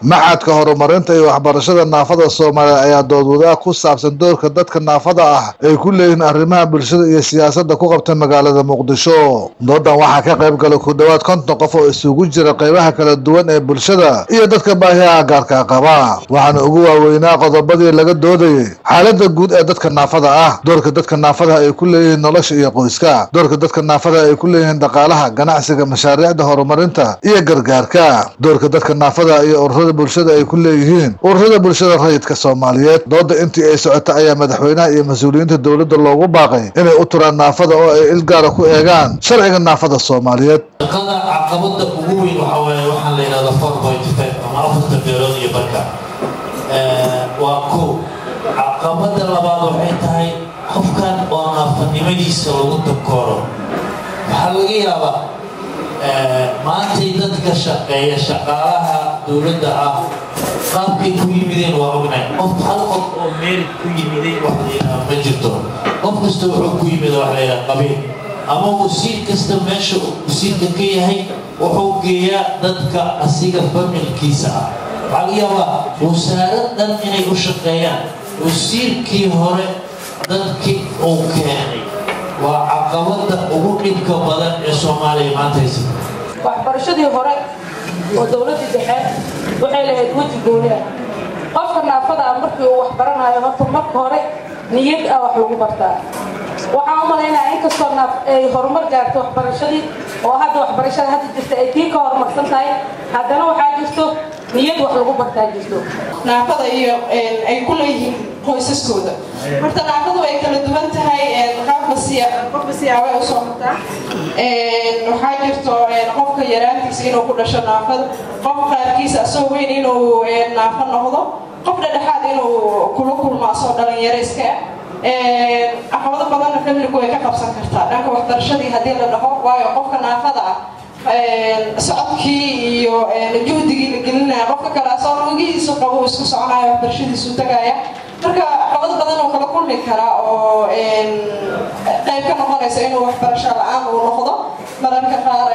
maxadka horumarinta iyo waxbarashada naafada soomaaliya ayaa doodwadaag ku saabsan doorka dadka naafada ah ay ku leeyihiin arrimaha bulshada iyo siyaasadda ku qabta magaalada muqdisho doodan waxaa ka qayb galay ku dhowaad konton qof oo isugu jira qaybaha kala duwan ee bulshada iyo dadka baahiyaha gaarka qaba waxaana ugu waaweynaa qodobadii laga doodayay xaaladda guud ee dadka naafada ah doorka dadka naafada ay ku leeyihiin nolosha iyo qoyska doorka dadka naafada ay ku leeyihiin dhaqaalaha ganacsiga mashaariicda horumarinta iyo gargaarka doorka dadka naafada iyo ururada bulshada ay ku leeyihiin ururada bulshada rayidka soomaaliyeed dooda intii ay socota ayaa madaxweynaha iyo mas-uuliyiinta dowladda loogu baaqay inay u turaan naafada oo ay ilgaara ku eegaan sharciga naafada soomaaliyeed shaqada caqabada ugu weyn waxaa waaye waxaa la yidhahda four point five ama afarta beelood iyo barka waa kow caqabada labaad waxay tahay qofkan oo naafanimadiisa lagu takooro waxaa laga yaabaa maantay dadka shaqeeya shaqaalaha dowladda ah qaabkay ku yimideen waa ognahay qof hal qof oo meel ku yimideen wax la yidhaha ma jirto qof kasta wuxuu ku yimid wax la yidhaha qabiil ama wasiir kasta meesha wasiirka ka yahay wuxuu geeyaa dadka asiga familkiisa ah waxaa laga yaabaa wasaarad dhan inay u shaqeeyaan wasiirkii hore dadkii uu keenay waa caqabada ugu dhibka badan ee soomaaliya maanta haysa waxbarashadii hore oo dowladdii dhexe waxay lahayd weji gooni ah qofka naafada ah markii uu wax baranayo horta marka hore niyad ah wax lagu bartaa waxaan u malaynayaa inkastoo naaf ay horumar gaarto waxbarashadii oo hadda waxbarashada hadda jirta ay tii ka horumarsan tahay haddana waxaa jirto niyad wax lagu bartaa jirto naafada iyo ay ku leeyihiin qoysaskooda horta naafadu ay kala duwan tahay qaabka qofka siyaabay u soo martaa waxaa jirto qofka yaraantiisa inuu ku dhasho naafada qof qaarkiisa asoo weyn inuu naafo noqdo qof dhedhexaad inuu kula kulmo asoo dhalinyaro iska ah caqabado badanna familku way ka qabsan kartaa dhanka waxbarashadii haddii la dhaho waayo qofka naafada ah socodkii iyo juhdigii la gelinaya qofka kale asoo lugihiisu qabo isku soconaya waxbarashadiisu tagaya marka caqabado badan uu kala kulmi karaa oo qayb ka noqonaysa inuu waxbarasho la-aan uu noqdo mararka qaar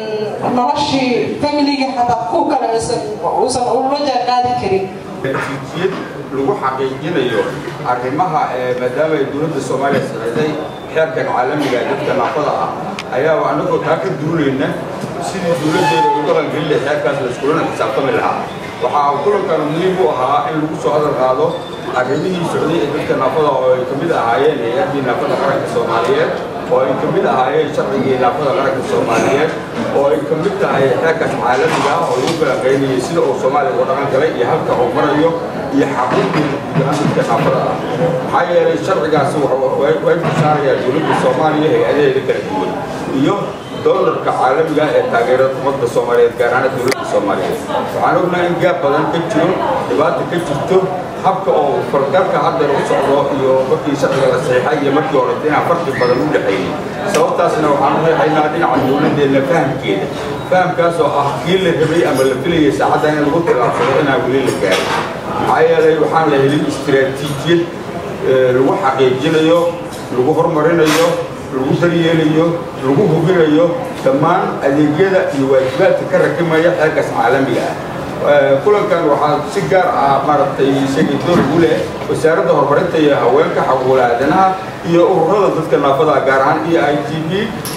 noloshii familiga xataa ku kale uusan ula jaan qaadi karin jiijiyad lagu xaqiijinayo arrimaha maadaama ay dowladda soomaaliya saxiixday xeerkan caalamiga ee dadka naafada ah ayaaba annagoo taa ka duulayna sidii dowladdeeda ugu dhaqangelin lahay xeerkaas la iskulana xisaabtami lahaa waxaa kulankan muhiim u ahaa in lagu soo hadal qaado arrimihii socday ee dadka naafada oo ay ka mid ahaayeen hay-addii naafada qaranka soomaaliyeed oo ay ka mid ahaayeen sharcigii naafada qaranka soomaaliyeed oo ay ka mid tahay xeerkaas caalamiga ah oo lagu falanqaynayay sida uu soomaaliya uga dhaqan galay iyo halka uu marayo iyo xaqiiqii gudahaan dadka naafada ah maxaa yeelay sharcigaasi way ku saarayaa dowladda soomaaliya hay-adaheeda kala duwan iyo doolarka caalamiga ee taageerada ummadda soomaaliyeed gaar ahaan dowladda soomaaliyeed waxaan ognahay in gaab badan ka jiro dhibaata ka jirto habka oo falgalka hadda u socdo iyo markii sharciga la saxiixay iyo markii horeta inaan farqi badan u dhexeeyey sababtaasna waxaan u leexaynaa dhinaca dowladdeena fahamkeeda fahamkaas oo ah kii la rabay ama la filayay saacadda in lagu tilaabsado inaan weli la gaarin maxaa yeelay waxaan la helin istiraatiijiyad lagu xaqiijinayo lagu horumarinayo lagu daryeelayo lagu hubinayo dhammaan adeegyada iyo waajibaadka ka rakimaya xeerkaas caalamiga ah kulankan waxaa si gaar ah maaragtay isagii door ugu leh wasaaradda horumarinta iyo haweenka xaquuqul aadanaha iyo ururada dadka naafada gaar ahaan e i t b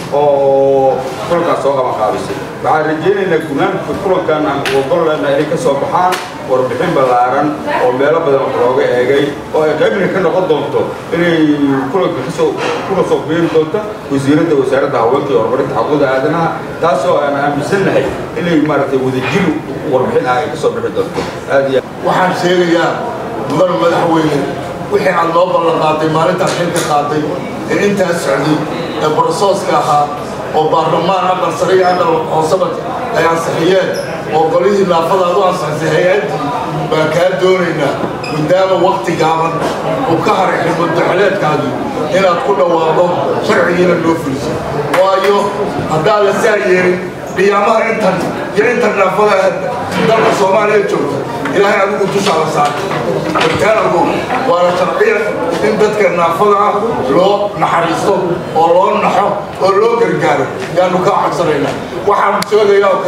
oo kulankaas soo qaban qaabisay waxaan rajaynaynaa gunaanka kulankan aan ogollena inay ka soo baxaan warbixin ballaaran oo meelo badan wax looga eegay oo ay qaybna ka noqon doonto inay kulanka kasoo kuna soo biiri doonto wasiiradda wasaaradda haweenka iyo horumarinta xaquuqda aadanaha taasoo aan aaminsannahay inay maaragtay wadajir warbixin ah ay kasoo bixi doonto aad iyo waxaan sheegayaa mudan madaxweyne wixii aad loo ballan qaatay maalintaad xilka qaatay ee intaas socday ee barsooska ahaa oo baarlamaan aqal sare iyo aqal hoosaba ay ansixiyeen oo golihii naafada aad u ansixisay hay-addii baan kaa doonaynaa maadaama wakti gaaban uu ka haray xilmudaxeleedkaagii inaad ku dhawaaqdo sharcigiina loo fuliso waayo haddaad la saa yeelin qiyaamaha intan iyo intan naafada dalka soomaaliya joogta ilaahay adigu dushaala saartay wartaanagu waana sharciya in dadka naafada ah loo naxariisto oo loo naxo oo loo gargaaro yaanu kaa codsanaynaa waxaan sheegayaa oo kale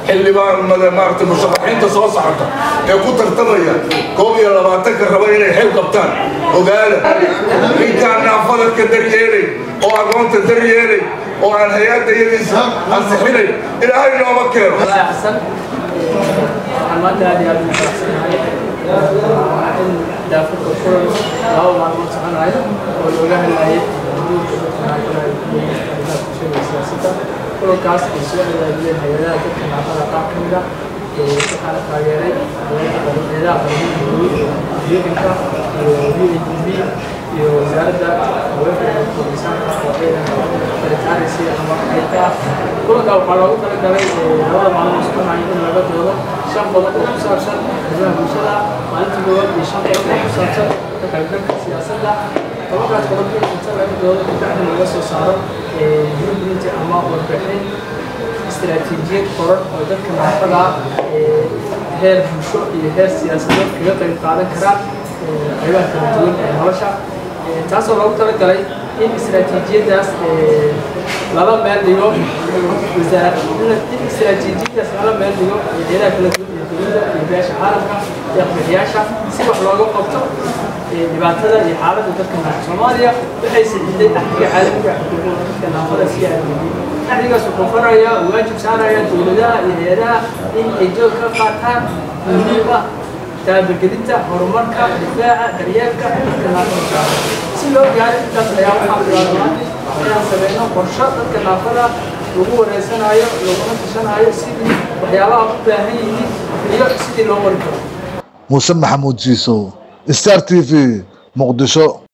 xildhibaan maaragtay musharaxiinta soo socota ee ku tartamaya koob iyo labaatanka raba inay xil qabtaan ogaada ninkaan naafadadka daryeelay oo aqoonta daryeelay oo aan hay-adda iyadiisa ansixinay ilaahay nooma keeno xasan waxaan maanta aad iyo aad ugu faraxsanahay in daafurka kulan laba maalmood soconayo oo looga hadlayay guurka dadka naafada bulshada siyaasadda kulankaas ay soo adeegeen hay-adaha dadka naafada qaar ka mid ah waxaana taageeray hayadaha qaramada deeganka iyo u a d b iyo wasaaradda haweenka iyo koobisaanka oo baritaanaysay ama qaybka ah kulanka waxaa loogu talagalay labada maalmood soconayo in laga doodo shan qodob oo ku saabsan arrimaha bulshada maalinta koowaad iyo shan qodob oo ku saabsan ka qaybgalka siyaasadda tobankaas qodob inta laga doodo kabacdi laga soo saaro blueprint ama warbixin istiraatiijiyad qoran oo dadka naafada heer bulsho iyo heer siyaasadeed kaga qayb qaadan karaan qaybaha kala duwan ee nolosha taasoo loogu talagalay in istiraatiijiyadaas lala meel dhigo wasaarad in istiraatiijiyadaas lala meel dhigo hayadaha kala duwan ee dowladda iyo beesha caalamka iyo aqbixiyaasha si wax looga qabto dhibaatada iyo xaaladda dadka naafada soomaaliya waxay saxiiday axdiga caalamiga xuquuqda dadka naafada si aadamiyey axdigaas wuxuu farayaa waajib saaraya dowladaha iyo hay-adaha in ay joog ka qaataan muhiim ah taabagelinta horumarka difaaca daryeelka dadka naafada si loo gaaro intaas ayaa waxaa bilaabmaa inaan sameyno qorsho dadka naafada lagu wareysanayo laguna tashanayo sidii waxyaabaha u baahan yihiin iyo sidii loo wari karo muuse maxamuud jiisow star t v muqdisho